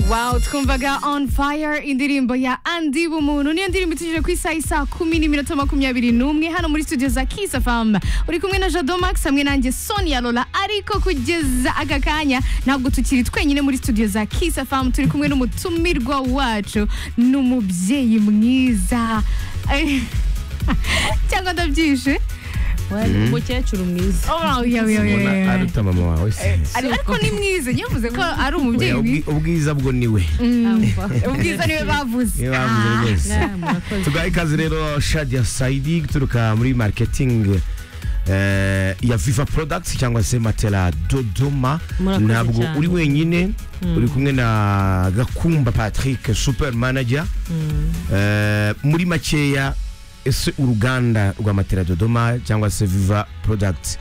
Wow, twumvaga on fire indirimbo ya andi bumuntu niyo ndirimbo itujije ku isaha isa kumi n'iminota makumyabiri n'umwe hano muri studio za kisa fam uri kumwe na jado max hamwe nanjye sonia lola ariko kugeza aka kanya ntabwo tukiri twenyine muri studio za kisa fam turi kumwe n'umutumirwa wacu ni umubyeyi mwiza Eh, cyangwa ndabyishe umukecuru mwiza Oh, yeah, yeah, yeah, mbona yeah. aruta mama wawe se Ari- ariko ni mwiza niyo mvuze ko ari umubyeyi Oya, mwiza ubwi- ubwiza bwo ni we ubwiza niwe bavuze niwe bavuze Ah. rwose murakoze tugaha ikaze rero shadia saidi guturuka muri marketing eh, ya viva products cyangwa se matela dodoma Murakoze ntabwo cyane. uri wenyine uri kumwe na gakumba patrick super manager Eh, muri makeya ese uruganda rwa matela dodoma cyangwa se viva products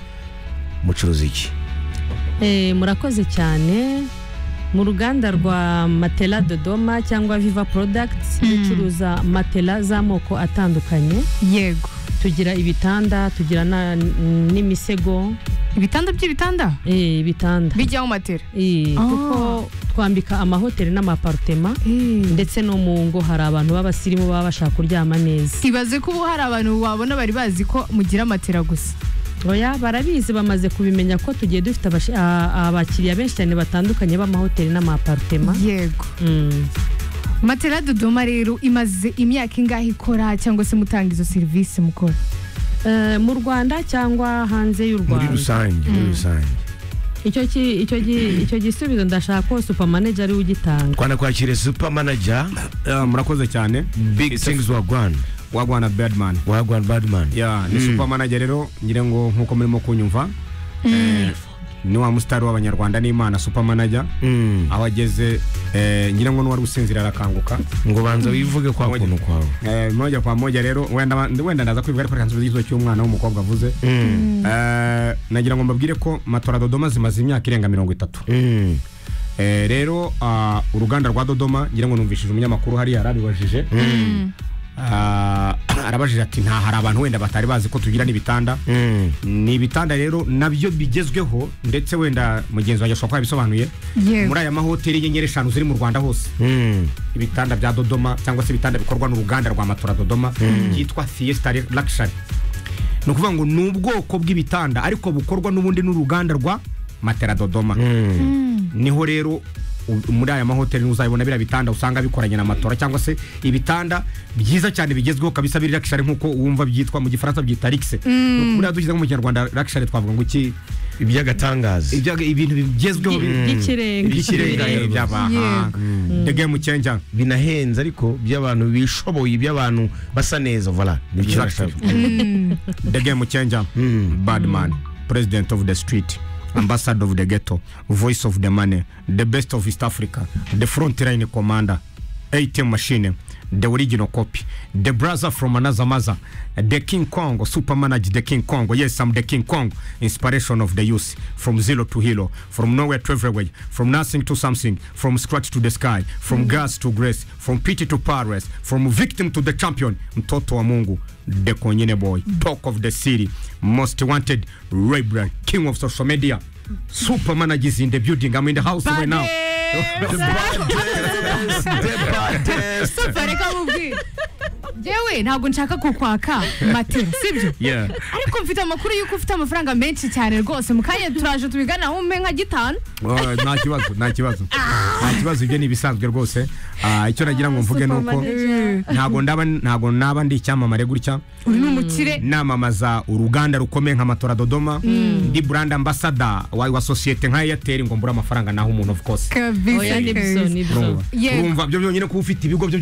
mucuruza iki Eh, murakoze cyane mu ruganda rwa matela dodoma cyangwa viva products ducuruza matela z'amoko atandukanye yego tugira ibitanda tugira na- n'imisego ibitanda by'ibitanda eh, ibitanda bijyaho matera Eh, Ah. kuko twambika amahoteli n'amaparutema ndetse no mu ngo hari abantu b'abasirimu baba bashaka kuryama neza ibaze ko ubu hari abantu wabona bari bazi ko mugira matera gusa oya barabizi bamaze kubimenya ko tugiye dufite abashi- a- abakiriya benshi cyane batandukanye b'amahoteli n'amaparutema yego Mm. matera dodoma rero imaze imyaka ingahe ikora cyangwa se mutanga izo serivisi mukora Eh, mu rwanda cyangwa hanze y'u muri rwanda rusange muri rusange icyo ki- icyo gi- icyo gisubizo ndashaka ko supamaneja ari we ugitanga twanakwakire super manager Yeah, murakoze cyane big It's a- things wa rwanda wa Rwanda Birdman wa rwanda badman yeah, ni super manager rero ngira ngo nkuko murimo kunyumva eh, ni wa musitari w'abanyarwanda n'imana super manager Mm. aho ageze eh, ngira ngo n'uwari gusinzira arakanguka ngo banza wivuge kwa Moja. kuntu kwawe Eh, moja kwa moja rero wenda ba- wenda ndaza kwivuga ariko reka nsubize igisubizo cy'umwana w'umukobwa avuze Eh, nagira ngo mbabwire ko matora dodoma zimaze imyaka irenga mirongo itatu Mm. Eh, rero ah, uruganda rwa dodoma ngira ngo numvishije umunyamakuru hariya yarabibajije Ah, arabajije ati nta hari abantu wenda batari bazi ko tugira n'ibitanda Mm. ni ibitanda rero nabyo bigezweho ndetse wenda mugenzi wanjye ashobora kuba yabisobanuye Yego. muri aya mahoteli y'inyenyeri eshanu ziri mu rwanda hose Mm. ibitanda bya dodoma cyangwa se ibitanda bikorwa n'uruganda rwa matora dodoma byitwa fiesta luxury ni ukuvuga ngo ni ubwoko bw'ibitanda ariko bukorwa n'ubundi n'uruganda rwa matera dodoma niho rero u- muri aya mahoteli uzabibona biriya bitanda usanga bikoranye na matora cyangwa se ibitanda byiza cyane bigezweho kabisa biri luxury nk'uko wumva byitwa mu gifaransa byita luxe buriya dushyize nko mu kinyarwanda luxury twavuga ngo iki iby'agatangaza ibya- ibintu bigezweho bi- by'ikirenga by'ikirenga Yego. by'abaha the game changer binahenze ariko by'abantu bishoboye iby'abantu basa neza vola nibyo Exactly. nashaka. the game changer bad man president of the street ambassador of the ghetto voice of the money the best of east africa the front line commander atm machine the original copy the brother from another mother the king kong super manager the king kong yes i'm the king kong inspiration of the youth from zero to hero from nowhere to everywhere from nothing to something from scratch to the sky from gas to grace from pity to paris from victim to the champion mtoto wa mungu the konyene boy talk of the city most wanted rebra king of social media super managers in the building i'm in the house right now Super, reka mubwire yewe ntabwo nshaka kukwaka matera sibyo yeah ariko mfite amakuru y'uko ufite amafaranga menshi cyane rwose mu kanya turaje tubigana aho mpe nka gitanu Oh, nta kibazo nta kibazo nta kibazo ibyo ni ibisanzwe rwose Ah, icyo nagira ngo mvuge ni uko ntago ndaba ntago naba ndi icyamamare gutya uri ni umukire namamaza uruganda rukomeye nka matora dodoma ndi brand ambassador wa, wa sosiyete nka airtel ngo mbure amafaranga naho umuntu of course kabisa oya nibyo kabisa. nibyo urumva Yego. urumva byo byonyine kuba ufite ibigo byo